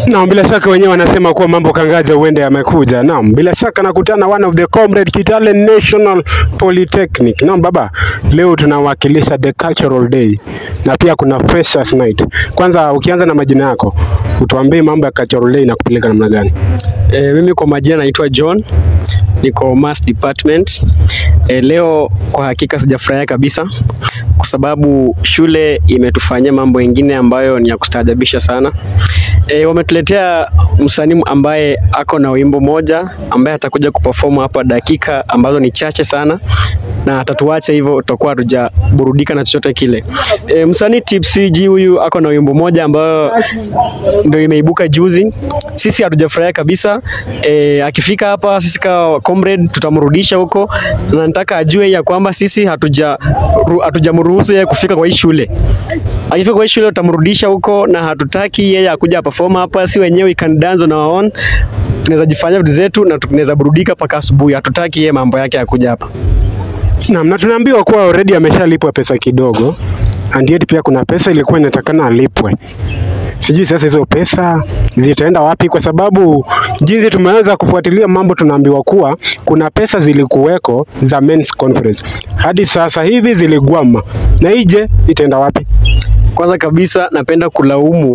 Naam, bila shaka wenyewe wanasema kuwa mambo kangaja huende yamekuja. Naam, bila shaka nakutana one of the comrade Kitale National Polytechnic. Naam baba, leo tunawakilisha the cultural day na pia kuna freshers night. Kwanza ukianza na majina yako, utuambie mambo ya cultural day na kupeleka namna gani? E, mimi kwa majina naitwa John, niko mass department. E, leo kwa hakika sijafurahia kabisa kwa sababu shule imetufanyia mambo mengine ambayo ni ya kustaajabisha sana. E, wametuletea msanii ambaye ako na wimbo moja ambaye atakuja kuperform hapa dakika ambazo ni chache sana na atatuacha hivyo, tutakuwa hatujaburudika na chochote kile. E, msanii Tipsy G huyu ako na wimbo moja ambayo ndio imeibuka juzi. Sisi hatujafurahia kabisa. E, akifika hapa sisi kama comrade tutamrudisha huko, na nataka ajue ya kwamba sisi hatuja ru- hatujamruhusu yeye kufika kwa hii shule. Akifika kwa hii shule tutamrudisha huko, na hatutaki yeye akuja perform hapa. Si wenyewe we can dance on our own, tunaweza jifanya vitu zetu na tunaweza burudika mpaka asubuhi. Hatutaki yeye mambo yake akuja hapa. Naam, na tunaambiwa kuwa already ameshalipwa pesa kidogo and yet pia kuna pesa ilikuwa inatakana alipwe. Sijui sasa hizo pesa zitaenda wapi, kwa sababu jinsi tumeweza kufuatilia mambo, tunaambiwa kuwa kuna pesa zilikuweko za men's conference hadi sasa hivi ziligwama, na ije itaenda wapi? Kwanza kabisa napenda kulaumu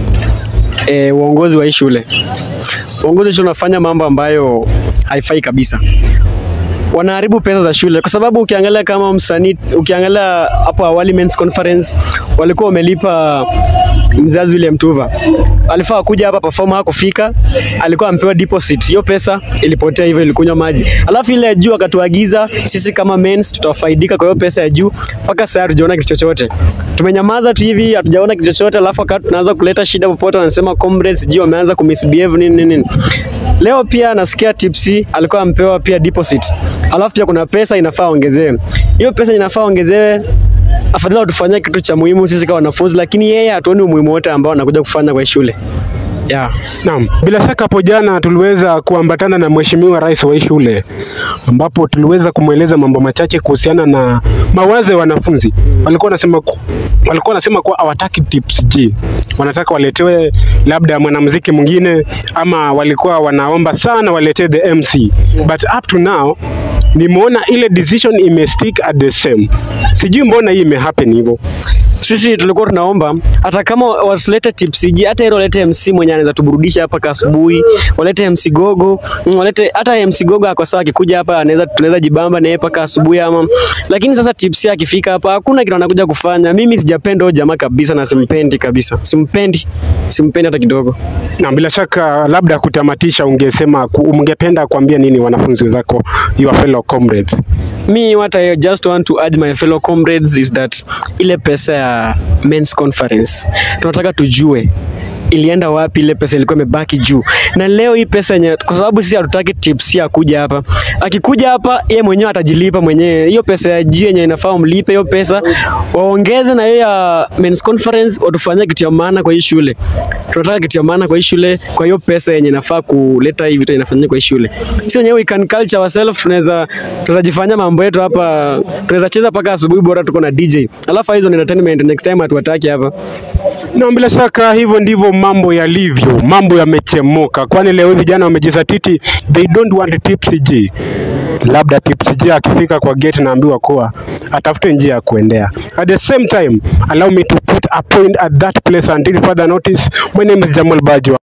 e, uongozi wa hii shule. Uongozi wa shule unafanya mambo ambayo haifai kabisa. Wanaharibu pesa za shule kwa sababu ukiangalia kama msanii, ukiangalia hapo awali men's conference walikuwa wamelipa mzazi yule Mtuva alifaa kuja hapa perform, hakufika, alikuwa amepewa deposit. Hiyo pesa ilipotea hivyo, ilikunywa maji. Alafu ile ya juu akatuagiza sisi kama men's tutafaidika kwa hiyo pesa ya juu. Mpaka sasa hatujaona kitu chochote, tumenyamaza tu hivi, hatujaona kitu chochote. Alafu wakati tunaanza kuleta shida popote, wanasema comrades sijui wameanza kumisbehave nini nini nini. Leo pia nasikia Tipsy alikuwa ampewa pia deposit, alafu pia kuna pesa inafaa ongezewe. Hiyo pesa inafaa ongezewe afadhali watufanyia kitu cha muhimu sisi kama wanafunzi, lakini yeye hatuoni umuhimu wote ambao anakuja kufanya kwa hii shule yeah. Naam, bila shaka hapo jana tuliweza kuambatana na mheshimiwa rais wa hii shule ambapo tuliweza kumweleza mambo machache kuhusiana na mawazo ya wanafunzi. Walikuwa wanasema ku- walikuwa wanasema kuwa hawataki tips G, wanataka waletewe labda mwanamuziki mwingine, ama walikuwa wanaomba sana waletewe the MC, but up to now nimeona ile decision imestick at the same. Sijui mbona hii imehappen hivyo. Sisi tulikuwa tunaomba hata kama wasilete Tipsy G, hata ile walete MC mwenye anaweza tuburudisha hapa asubuhi, walete MC Gogo, mm, walete hata MC Gogo ako sawa, akikuja hapa anaweza tunaweza jibamba naye mpaka asubuhi ama. Lakini sasa Tipsy akifika hapa hakuna kitu anakuja kufanya. Mimi sijapenda huyo jamaa kabisa na simpendi kabisa, simpendi, simpendi hata kidogo. Na bila shaka labda kutamatisha, ungesema ku- ungependa kuambia nini wanafunzi wenzako, your fellow comrades? Me what I just want to urge my fellow comrades is that ile pesa ya men's conference tunataka tujue ilienda wapi ile pesa ilikuwa imebaki juu. Na leo hii pesa yenye, kwa sababu sisi hatutaki Tipsy akuja hapa. Akikuja hapa yeye mwenyewe atajilipa mwenyewe. Hiyo pesa ya juu yenye inafaa mlipe hiyo pesa, waongeze na hiyo ya men's conference, watufanyie kitu ya maana kwa hii shule. Tunataka kitu ya maana kwa hii shule, kwa hiyo pesa yenye inafaa kuleta hii vitu inafanyika kwa hii shule. Sisi wenyewe we can culture ourselves, tunaweza tunajifanyia mambo yetu hapa, tunaweza cheza mpaka asubuhi, bora tuko na DJ. Alafu hizo ni entertainment, next time hatuwataki hapa. Na bila shaka hivyo ndivyo mambo yalivyo, mambo yamechemuka, kwani leo vijana wamejizatiti, they don't want Tipsy G. Labda Tipsy G akifika kwa gate naambiwa kuwa atafute njia ya kuendea. At the same time, allow me to put a point at that place until further notice. My name is Jamal Bajo.